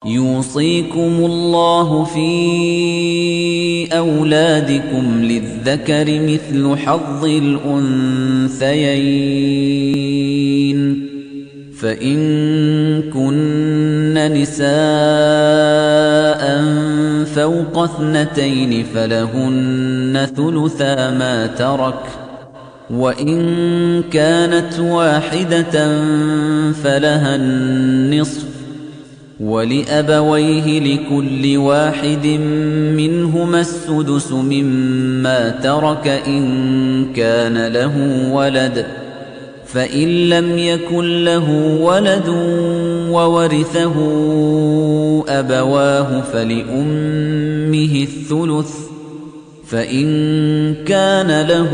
يوصيكم الله في أولادكم للذكر مثل حظ الأنثيين فإن كن نساء فوق اثنتين فلهن ثلثا ما ترك وإن كانت واحدة فلها النصف ولأبويه لكل واحد منهما السدس مما ترك إن كان له ولد فإن لم يكن له ولد وورثه أبواه فلأمه الثلث فإن كان له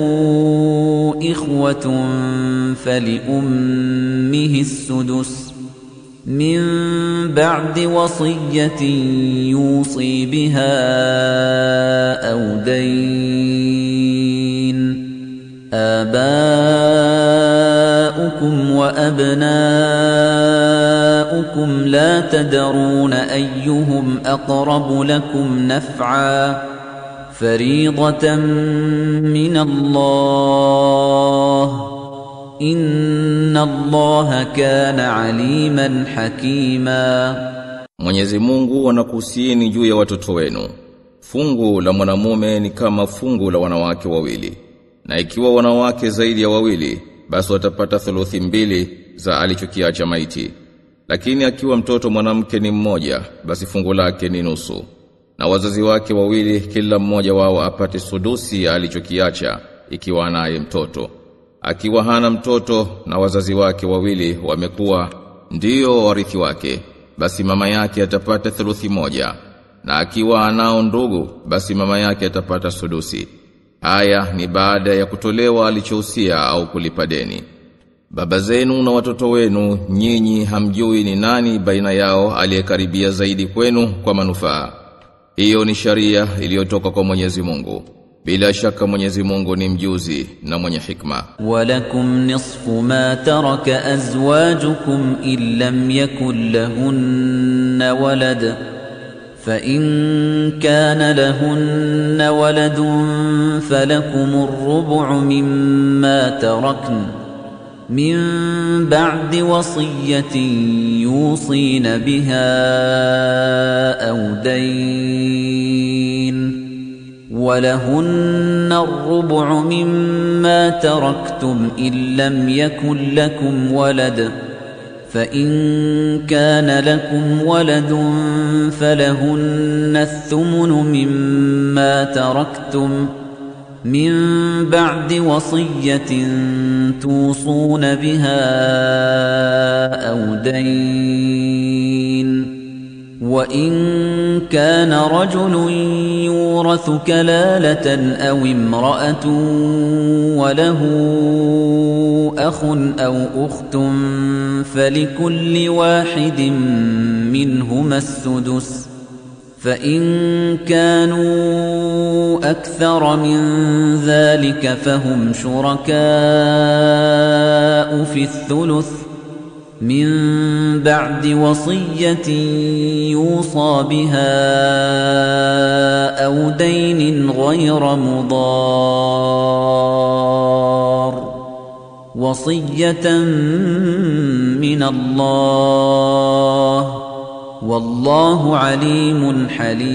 إخوة فلأمه السدس من بعد وصية يوصي بها أو دين آباؤكم وأبناؤكم لا تدرون أيهم أقرب لكم نفعا فريضة من الله Inna Allaha kana aliman hakima Mwenyezi Mungu anakuhusieni juu ya watoto wenu. Fungu la mwanamume ni kama fungu la wanawake wawili. Na ikiwa wanawake zaidi ya wawili, basi watapata thuluthi mbili za alichokiacha maiti. Lakini akiwa mtoto mwanamke ni mmoja, basi fungu lake ni nusu. Na wazazi wake wawili kila mmoja wao apate sudusi alichokiacha ikiwa anaye mtoto akiwa hana mtoto na wazazi wake wawili wamekuwa ndiyo warithi wake basi mama yake atapata thuluthi moja na akiwa anao ndugu basi mama yake atapata sudusi haya ni baada ya kutolewa alichohusia au kulipa deni baba zenu na watoto wenu nyinyi hamjui ni nani baina yao aliyekaribia zaidi kwenu kwa manufaa hiyo ni sharia iliyotoka kwa Mwenyezi Mungu bila shaka Mwenyezi Mungu ni mjuzi na mwenye hikma. Walakum nisfu ma taraka azwajukum in lam yakul lahunna walad فإن كان لهن ولد فلكم الربع مما تركن من بعد وصية يوصين بها أو دين ولهن الربع مما تركتم إن لم يكن لكم ولد فإن كان لكم ولد فلهن الثمن مما تركتم من بعد وصية توصون بها أو دين وإن كان رجل يورث كلالة أو امرأة وله أخ أو أخت فلكل واحد منهما السدس فإن كانوا أكثر من ذلك فهم شركاء في الثلث من بعد وصية يوصى بها أو دين غير مضار وصية من الله والله عليم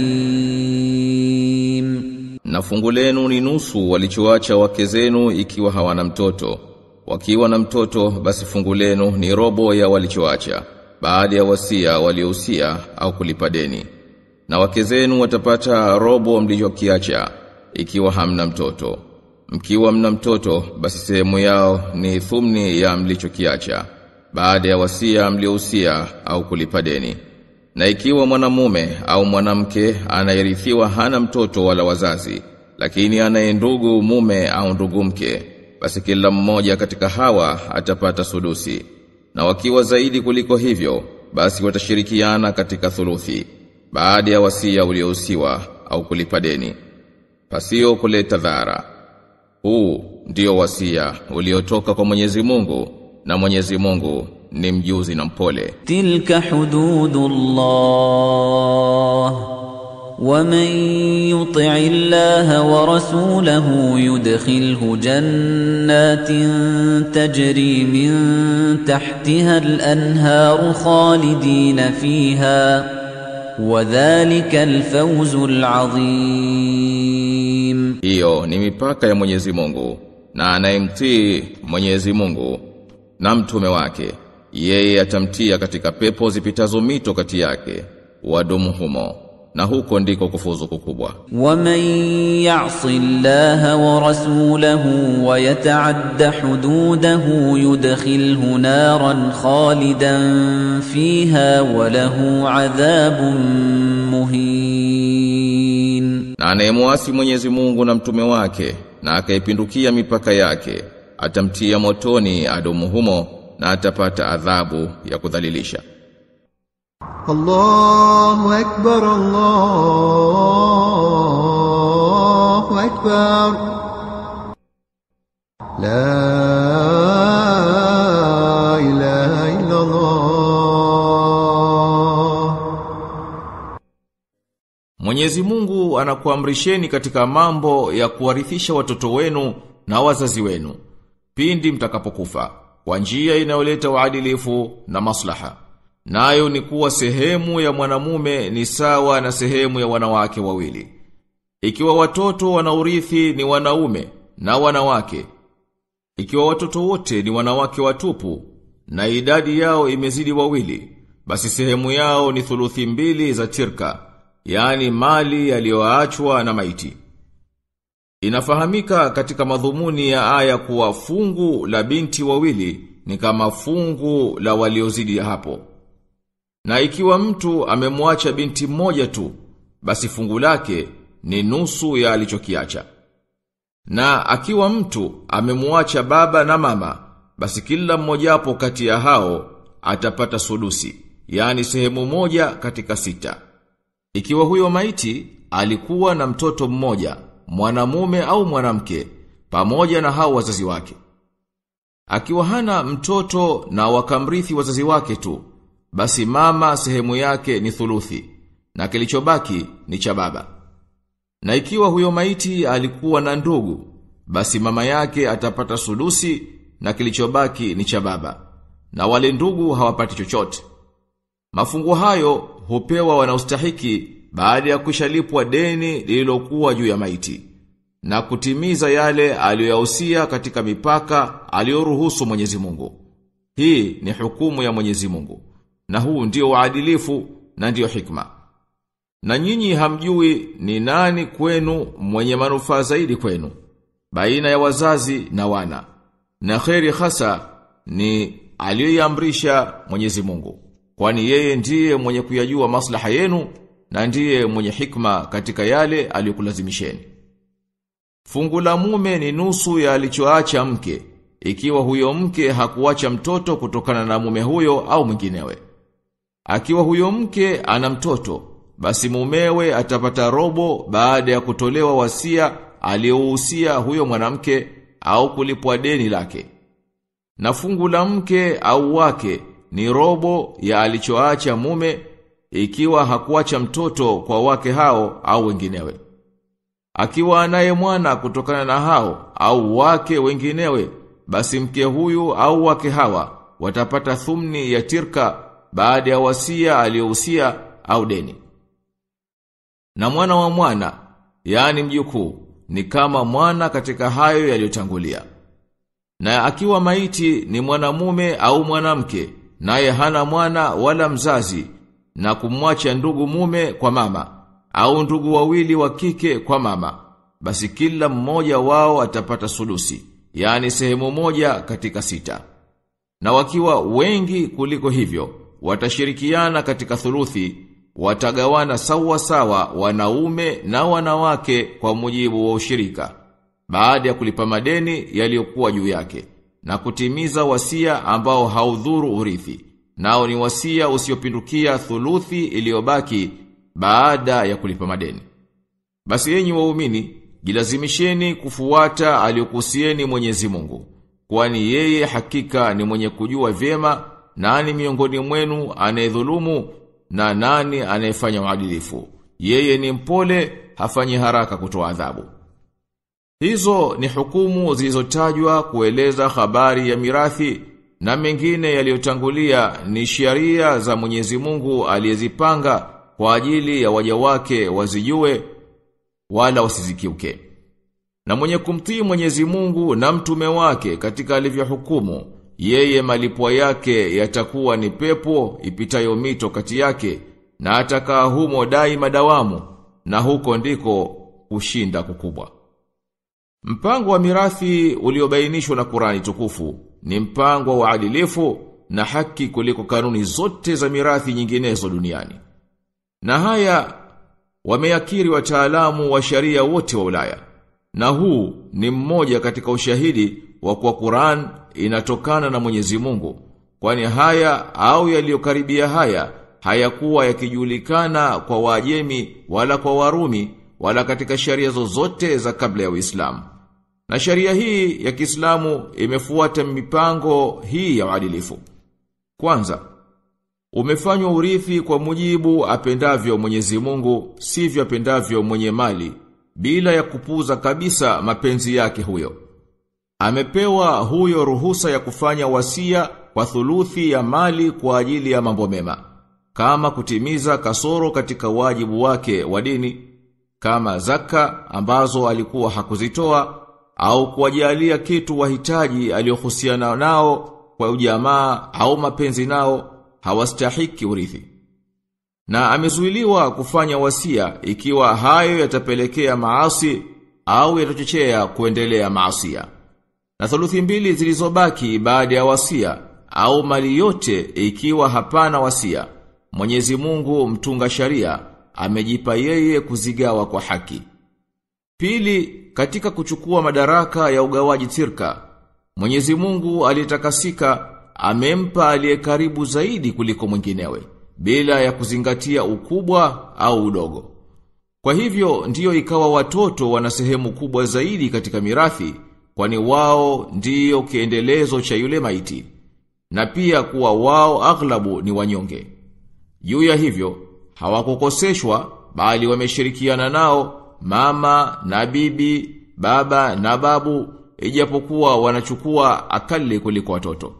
حليم Na fungu lenu ni nusu walichoacha wake zenu ikiwa hawana mtoto. Wakiwa na mtoto basi fungu lenu ni robo ya walichoacha baada ya wasia waliohusia au kulipa deni. Na wake zenu watapata robo mlichokiacha ikiwa hamna mtoto. Mkiwa mna mtoto basi sehemu yao ni thumni ya mlichokiacha baada ya wasia mliohusia au kulipa deni. Na ikiwa mwanamume au mwanamke anayerithiwa hana mtoto wala wazazi, lakini anaye ndugu mume au ndugu mke, basi kila mmoja katika hawa atapata sudusi. Na wakiwa zaidi kuliko hivyo, basi watashirikiana katika thuluthi, baada ya wasia uliohusiwa au kulipa deni. Pasio kuleta dhara. Huu ndio wasia uliotoka kwa Mwenyezi Mungu, na Mwenyezi Mungu ni mjuzi na mpole تلك حدود الله ومن يطع الله ورسوله يدخله جنات تجري من تحتها الانهار خالدين فيها وذلك الفوز العظيم hiyo ni mipaka ya Mwenyezi Mungu na anayemtii Mwenyezi Mungu na mtume wake yeye atamtia katika pepo zipitazo mito kati yake wadumu humo na huko ndiko kufuzu kukubwa ومن يعص الله ورسوله ويتعد حدوده يدخله نارا خالدا فيها وله عذاب مهين na anayemwasi Mwenyezi Mungu na mtume wake na akaipindukia mipaka yake atamtia motoni adumu humo na atapata adhabu ya kudhalilisha الله أكبر الله أكبر لا إله إلا الله Mwenyezi Mungu anakuamrisheni katika mambo ya kuwarithisha watoto wenu na wazazi wenu pindi mtakapokufa kwa njia inayoleta uadilifu na maslaha. Nayo ni kuwa sehemu ya mwanamume ni sawa na sehemu ya wanawake wawili. Ikiwa watoto wanaurithi ni wanaume na wanawake, ikiwa watoto wote ni wanawake watupu na idadi yao imezidi wawili, basi sehemu yao ni thuluthi mbili za tirka, yani mali yaliyoachwa na maiti. Inafahamika katika madhumuni ya aya kuwa fungu la binti wawili ni kama fungu la waliozidi hapo. Na ikiwa mtu amemwacha binti mmoja tu, basi fungu lake ni nusu ya alichokiacha. Na akiwa mtu amemwacha baba na mama, basi kila mmojapo kati ya hao atapata sudusi, yani sehemu moja katika sita. Ikiwa huyo maiti alikuwa na mtoto mmoja, mwanamume au mwanamke, pamoja na hao wazazi wake. Akiwa hana mtoto na wakamrithi wazazi wake tu, basi mama sehemu yake ni thuluthi, na kilichobaki ni cha baba. Na ikiwa huyo maiti alikuwa na ndugu, basi mama yake atapata sudusi na kilichobaki ni cha baba. Na wale ndugu hawapati chochote. Mafungu hayo hupewa wanaostahiki baada ya kushalipwa deni lililokuwa juu ya maiti na kutimiza yale aliyoyahusia katika mipaka aliyoruhusu Mwenyezi Mungu. Hii ni hukumu ya Mwenyezi Mungu na huu ndio uadilifu na ndio hikma. Na nyinyi hamjui ni nani kwenu mwenye manufaa zaidi kwenu baina ya wazazi na wana. Na kheri hasa ni aliyoiamrisha Mwenyezi Mungu. Kwani yeye ndiye mwenye kuyajua maslaha yenu na ndiye mwenye hikma katika yale aliyokulazimisheni. Fungu la mume ni nusu ya alichoacha mke, ikiwa huyo mke hakuacha mtoto kutokana na mume huyo au mwinginewe. Akiwa huyo mke ana mtoto, basi mumewe atapata robo baada ya kutolewa wasia aliyouhusia huyo mwanamke au kulipwa deni lake. Na fungu la mke au wake ni robo ya alichoacha mume ikiwa hakuacha mtoto kwa wake hao au wenginewe. Akiwa anaye mwana kutokana na hao au wake wenginewe, basi mke huyu au wake hawa watapata thumni ya tirka baada ya wasia aliyohusia au deni. Na mwana wa mwana, yani mjukuu, ni kama mwana katika hayo yaliyotangulia. Na akiwa maiti ni mwanamume au mwanamke, naye hana mwana wala mzazi, na kumwacha ndugu mume kwa mama, au ndugu wawili wa kike kwa mama, basi kila mmoja wao atapata sulusi, yani sehemu moja katika sita. Na wakiwa wengi kuliko hivyo, watashirikiana katika thuluthi, watagawana sawa sawa wanaume na wanawake kwa mujibu wa ushirika, baada ya kulipa madeni yaliyokuwa juu yake, na kutimiza wasia ambao haudhuru urithi, nao ni wasia usiopindukia thuluthi iliyobaki baada ya kulipa madeni. Basi yenyi waumini, jilazimisheni kufuata aliyokusieni Mwenyezi Mungu, kwani yeye hakika ni mwenye kujua vyema nani miongoni mwenu anayedhulumu na nani anayefanya uadilifu. Yeye ni mpole, hafanyi haraka kutoa adhabu. Hizo ni hukumu zilizotajwa kueleza habari ya mirathi na mengine yaliyotangulia ni sheria za Mwenyezi Mungu aliyezipanga kwa ajili ya waja wake wazijue wala wasizikiuke. Na mwenye kumtii Mwenyezi Mungu na mtume wake katika alivyohukumu, yeye malipo yake yatakuwa ni pepo ipitayo mito kati yake na atakaa humo daima dawamu na huko ndiko kushinda kukubwa. Mpango wa mirathi uliobainishwa na Qurani tukufu ni mpango wa adilifu na haki kuliko kanuni zote za mirathi nyinginezo duniani. Na haya wameyakiri wataalamu wa sharia wote wa Ulaya. Na huu ni mmoja katika ushahidi wa kuwa Qur'an inatokana na Mwenyezi Mungu. Kwani haya au yaliyokaribia haya hayakuwa yakijulikana kwa Waajemi wala kwa Warumi wala katika sharia zozote za kabla ya Uislamu. Na sharia hii ya Kiislamu imefuata mipango hii ya uadilifu. Kwanza, umefanywa urithi kwa mujibu apendavyo Mwenyezi Mungu, sivyo apendavyo mwenye mali, bila ya kupuza kabisa mapenzi yake huyo. Amepewa huyo ruhusa ya kufanya wasia kwa thuluthi ya mali kwa ajili ya mambo mema, kama kutimiza kasoro katika wajibu wake wa dini, kama zaka ambazo alikuwa hakuzitoa au kuwajalia kitu wahitaji aliyohusiana nao kwa ujamaa au mapenzi nao hawastahiki urithi. Na amezuiliwa kufanya wasia ikiwa hayo yatapelekea maasi au yatachochea kuendelea maasia. Na thuluthi mbili zilizobaki baada ya wasia au mali yote ikiwa hapana wasia. Mwenyezi Mungu mtunga sharia amejipa yeye kuzigawa kwa haki. Pili, katika kuchukua madaraka ya ugawaji tirka, Mwenyezi Mungu aliyetakasika amempa aliye karibu zaidi kuliko mwinginewe bila ya kuzingatia ukubwa au udogo. Kwa hivyo ndiyo ikawa watoto wana sehemu kubwa zaidi katika mirathi kwani wao ndiyo kiendelezo cha yule maiti na pia kuwa wao aghlabu ni wanyonge. Juu ya hivyo hawakukoseshwa bali wameshirikiana nao mama na bibi, baba na babu ijapokuwa wanachukua akali kuliko watoto.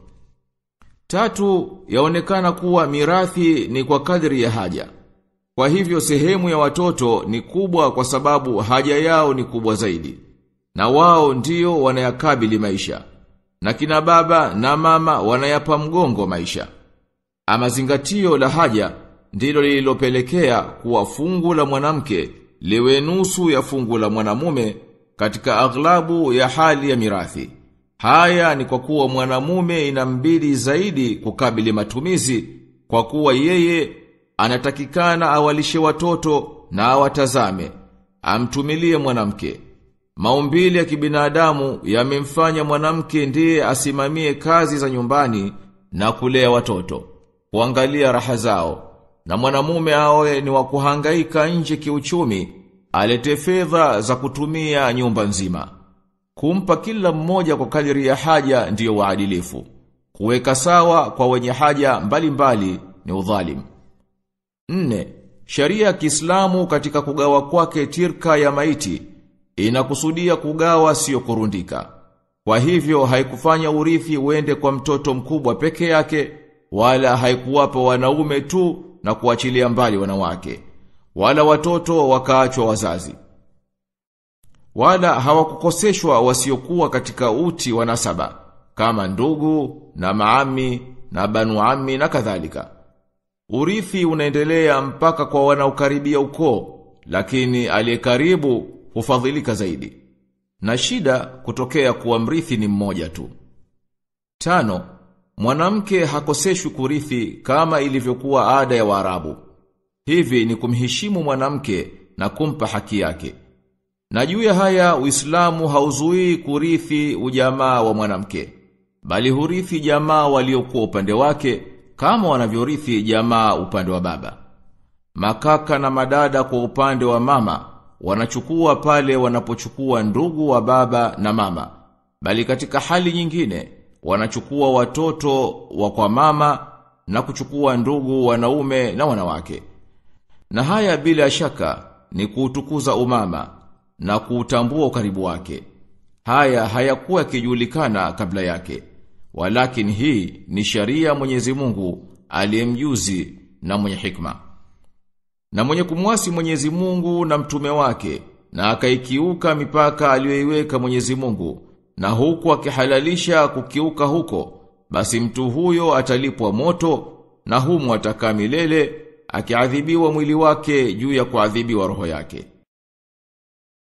Tatu, yaonekana kuwa mirathi ni kwa kadri ya haja. Kwa hivyo sehemu ya watoto ni kubwa kwa sababu haja yao ni kubwa zaidi. Na wao ndio wanayakabili maisha. Na kina baba na mama wanayapa mgongo maisha. Ama zingatio la haja ndilo lililopelekea kuwa fungu la mwanamke liwe nusu ya fungu la mwanamume katika aghlabu ya hali ya mirathi. Haya ni kwa kuwa mwanamume inambidi zaidi kukabili matumizi kwa kuwa yeye anatakikana awalishe watoto na awatazame, amtumilie mwanamke. Maumbile ya kibinadamu yamemfanya mwanamke ndiye asimamie kazi za nyumbani na kulea watoto, kuangalia raha zao. Na mwanamume awe ni wa kuhangaika nje kiuchumi, alete fedha za kutumia nyumba nzima. Kumpa kila mmoja kwa kadiri ya haja ndiyo waadilifu. Kuweka sawa kwa wenye haja mbalimbali mbali ni udhalimu. Nne, sharia ya Kiislamu katika kugawa kwake tirka ya maiti inakusudia kugawa sio kurundika. Kwa hivyo haikufanya urithi uende kwa mtoto mkubwa peke yake wala haikuwapa wanaume tu na kuachilia mbali wanawake wala watoto wakaachwa wazazi. Wala hawakukoseshwa wasiokuwa katika uti wa nasaba kama ndugu na maami na banu ami na kadhalika. Urithi unaendelea mpaka kwa wanaokaribia ukoo, lakini aliyekaribu hufadhilika zaidi. Na shida kutokea kuwa mrithi ni mmoja tu. Tano, mwanamke hakoseshwi kurithi kama ilivyokuwa ada ya Waarabu. Hivi ni kumheshimu mwanamke na kumpa haki yake. Na juu ya haya Uislamu hauzuii kurithi ujamaa wa mwanamke, bali hurithi jamaa waliokuwa upande wake kama wanavyorithi jamaa upande wa baba. Makaka na madada kwa upande wa mama wanachukua pale wanapochukua ndugu wa baba na mama, bali katika hali nyingine wanachukua watoto wa kwa mama na kuchukua ndugu wanaume na wanawake. Na haya bila shaka ni kuutukuza umama na kuutambua ukaribu wake. Haya hayakuwa kijulikana kabla yake. Walakin hii ni sharia Mwenyezi Mungu aliyemjuzi na mwenye hikma. Na mwenye kumwasi Mwenyezi Mungu na mtume wake na akaikiuka mipaka aliyoiweka Mwenyezi Mungu na huku akihalalisha kukiuka huko basi mtu huyo atalipwa moto na humu atakaa milele akiadhibiwa mwili wake juu ya kuadhibiwa roho yake.